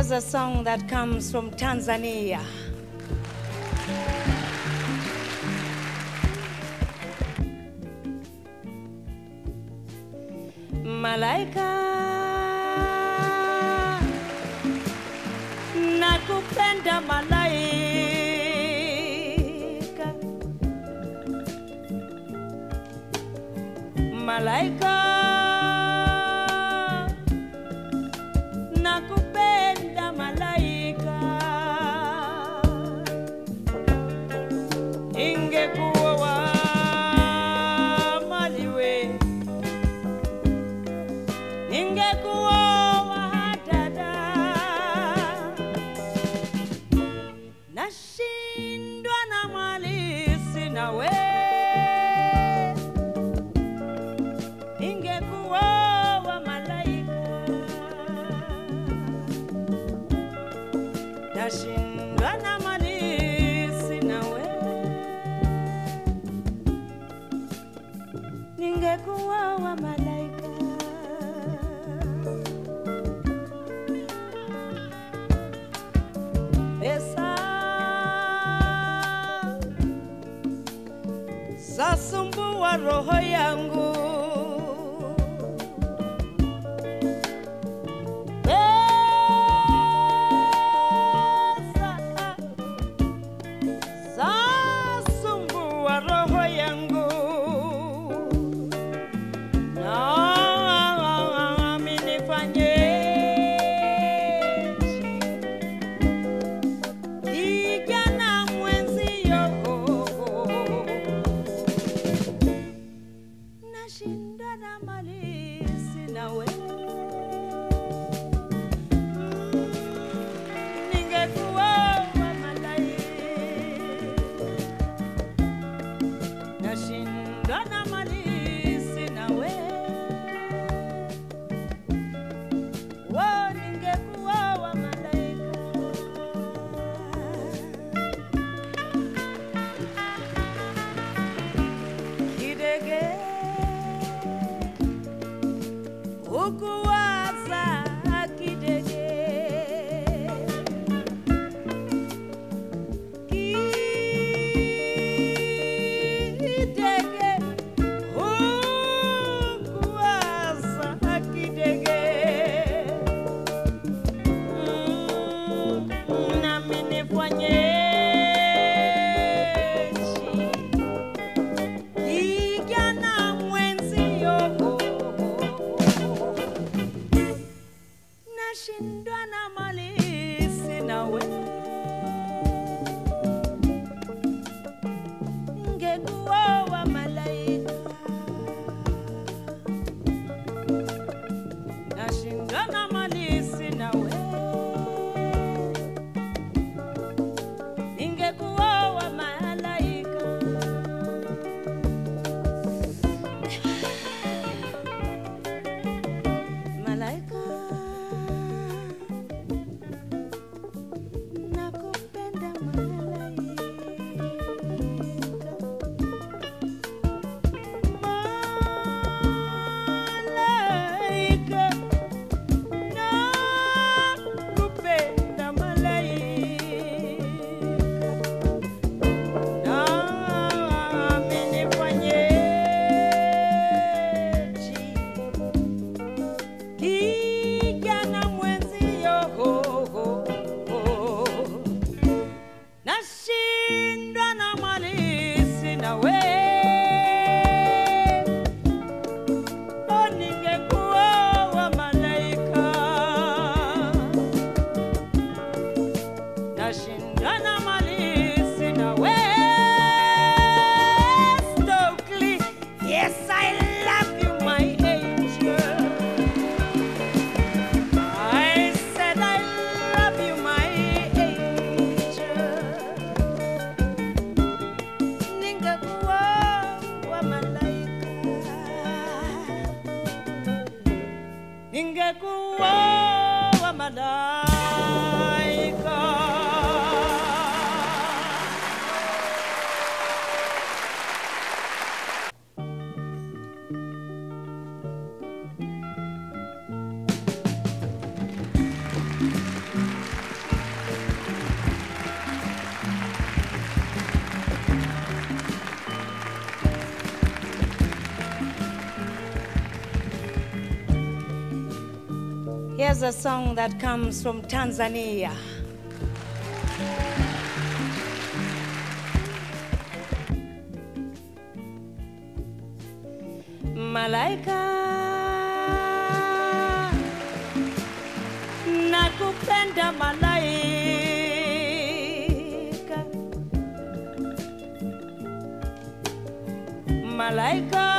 Here's a song that comes from Tanzania. Malaika, nakupenda malaika, malaika, nakupenda malaika, ingekuwa wa maliwe ningekuoa dada, nashindwa na mali sina we, ningekuoa malaika, nashindwa na mali sina we, ningekuoa malaika. pesa zasumbua roho yangu pesa zasumbua roho yangu nami nifanyeje kijana mwenzio nashinda na mali sina we ningekuwa wa malaika nashinda na mali sina we wo ningekuwa wa malaika kidege ukuwaza kidege kidege ukuwaza kidege Mm, nami nifanyeje kijana mwenzio nashindwa na mali sina we ngekuwa wa malaika nashindwa na mali sina we ingekuwa wa malaika malaika nakupenda malaika malaika nakupenda malaika nami nifanyeje kijana mwenzio nashindwa na mali sina we o ningekuwa wa malaika nashindwa na mali sina we Stokely yes I love you my angel I said I love you, my angel. Ningekuwa wa malaika, ningekuwa wa malaika. Here's a song that comes from Tanzania. Malaika, nakupenda malaika, malaika